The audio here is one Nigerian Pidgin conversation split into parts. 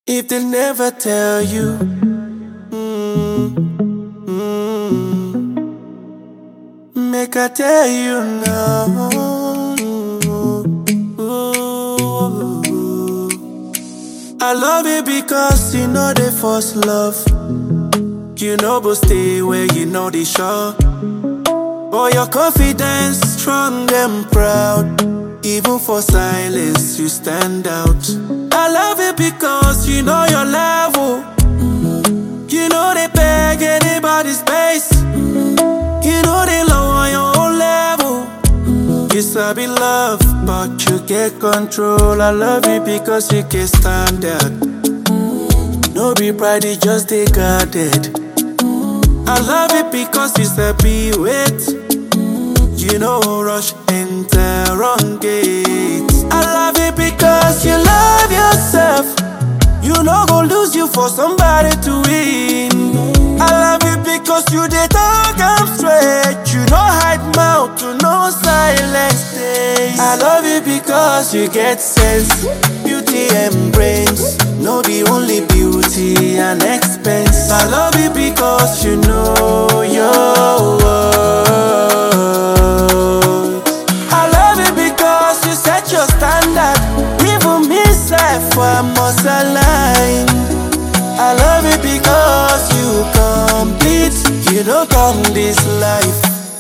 If they never tell you, mm, mm, make I tell you now. Ooh. I love you because you know the first love. You know, but stay where you know the shore. Oh, your confidence strong and proud. Even for silence, you stand out. I love it because you know your level. You know they beg anybody's space. You know they low on your own level. You sabi love, but you get control. I love you because you can stand out. No be pride, it just they guarded. I love it because you sabi wait. You know rush enter wrong gate. I love it because you love yourself. You know go lose you for somebody to win. I love it because you dey talk am straight. You no hide mouth to no silence days. I love it because you get sense, beauty and brains. No be only beauty and expense. I love it because you know your worth. I love it because you set your standard. Even me self, I must align. I love it because you complete. You don't come this life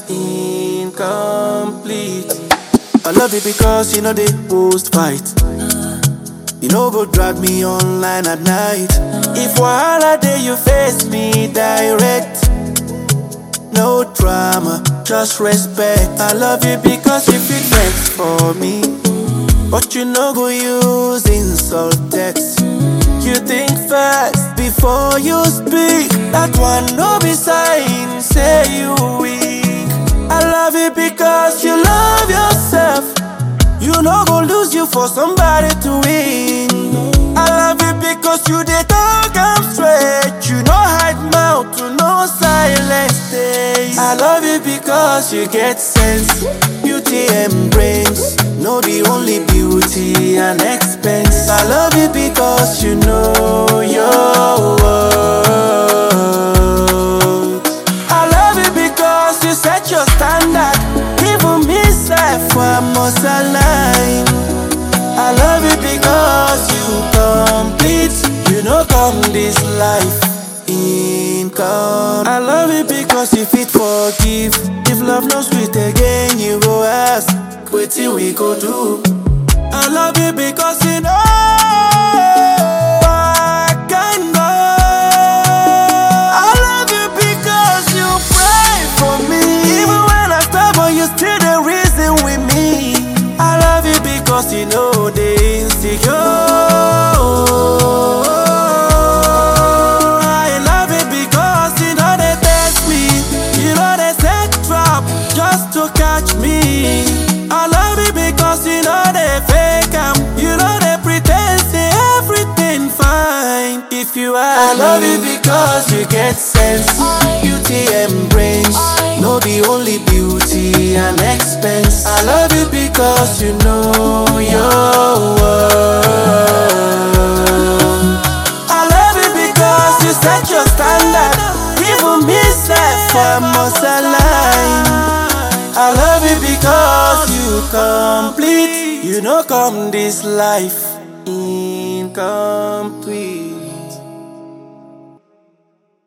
incomplete. I love it because you know they post fight. You know go drag me online at night. If wahala day you face me direct. No drama, just respect. I love you because you fit vex for me. But you no go use insult text. You think fast before you speak. That one no be sign, say you weak. I love you because you love yourself. You no go lose you for somebody to win. I love you because you dey talk am straight. You no hide mouth to no silence days. I love you because you get sense, beauty and brains. No be only beauty and expense. I love you because you know your worth. I love you because you set your standard. Even me self, I must align. I love you because you complete. You know, come this life income. I love you because you fit forgive. If love no sweet again, you go ask, wetin we go do? I love you because you know. I can go. I love you because you pray for me. Even when I stumble, you still the reason with me. I love you because you know the insecure. I love it because you know they test me. You know they set trap just to catch me. I love it because you know they fake am. You know they pretend say everything fine. If you ask I love you because you get sense, beauty and brains. No be only beauty and expense. I love you because you know your worth. I love you because you set your standard. Even me self, I must align. I love you because you complete. You know, come this life